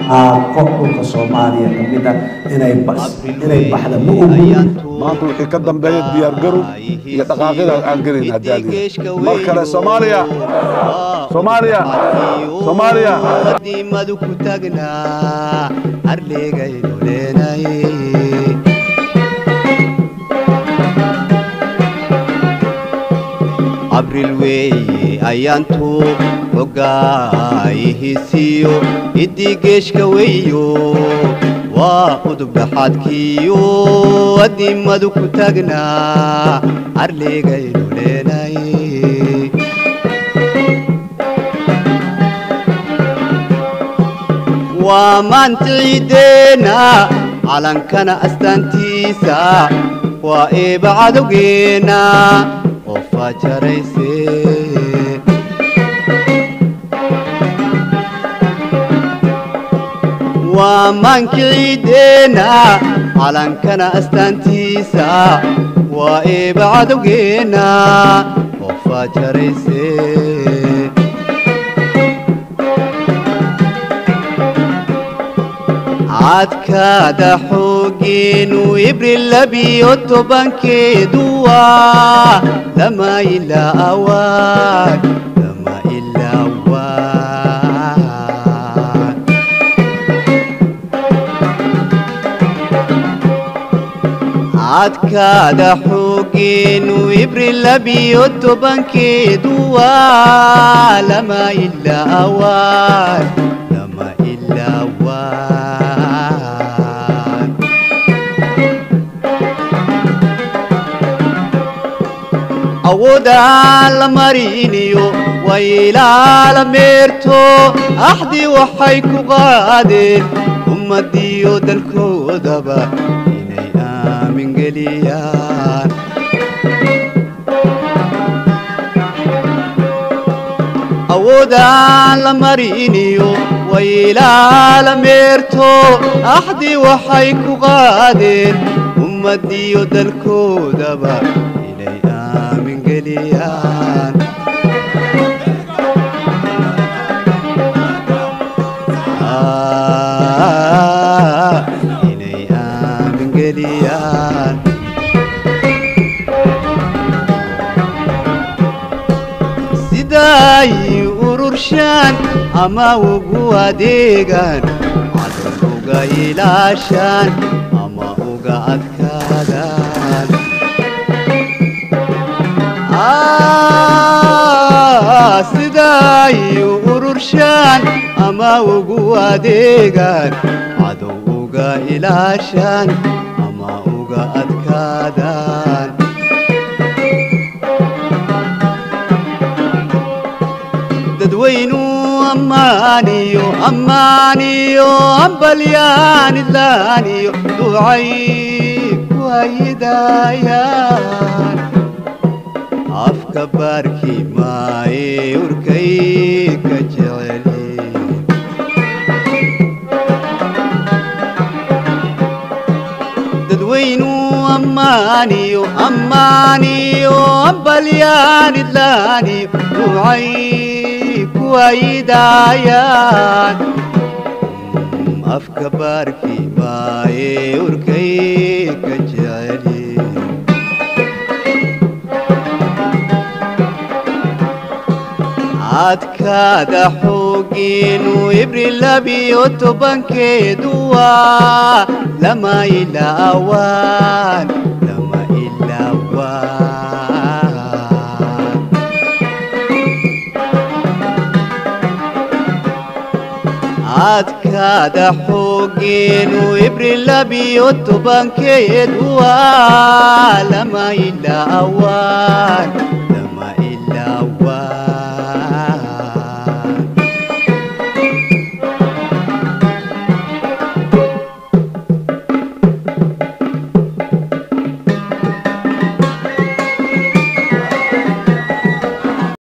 aaqo dhulka soomaaliya ka mid ah inay bas inay baxda ma ogolin maanta wixii ka dambeeya diyaargarow iyo dhaqaaqyada aan gelin haddaaliya mar kale soomaaliya soomaaliya soomaaliya qadiimadu ku tagnaa arligaynu leenay abril weeye ayaantu xogaayihisiyo iddii geeshka weeyo waa udub dhaxaadkiyo qadiimadu ku tagnaa arligaynu leenay waa maanta ciideena calankana astaantiisa waa eeba cadowgeena oo faajarayse waa maanka ciideena calankana astaantiisa waa eeba cadowgeena oo faajarayse cadkaada xoogeenu ibril labiyo tobankeedu waa lama ilaa awaan lama ilaa awaan cadkaada xoogeenu ibril labiyo tobankeedu waa lama ilaa awaan lama ilaa awaan awoodaan la mariniyo waylaala meerto axdii waxay ku qaadeen ummadiyo dalkoodaba inay aamin geliyaan awoodaan la mariniyo waylaala meerto axdii waxay ku qaadeen ummadiyo dalkoodaba inay aamin geliyaan Ah, inay aamin geliyaan siday ururshaan ama ugu adeegaan cadan uga ilaashaan ama uga adkaadaan Ah, siday ururshaan ama ugu adeegaan cadow uga ilaashaan ama uga adkaadaan dadweynu ammaaniyo ammaaniyo ambalyaanilaaniyo ducay ku hayidayaan afka baarki maaye urkay ka jeceli dadweynu ammaaniyo ammaaniyo ambalyaanilaaniyo ducay ku hayidayaan afka baarki maaye urkay ka jeceli cadkaada xoogeenu ibril labiyo tobankeedu waa lama ilaa awaan lama ilaa awaan cadkaada xoogeenu ibril labiyo tobankeedu waa lama ilaa awaan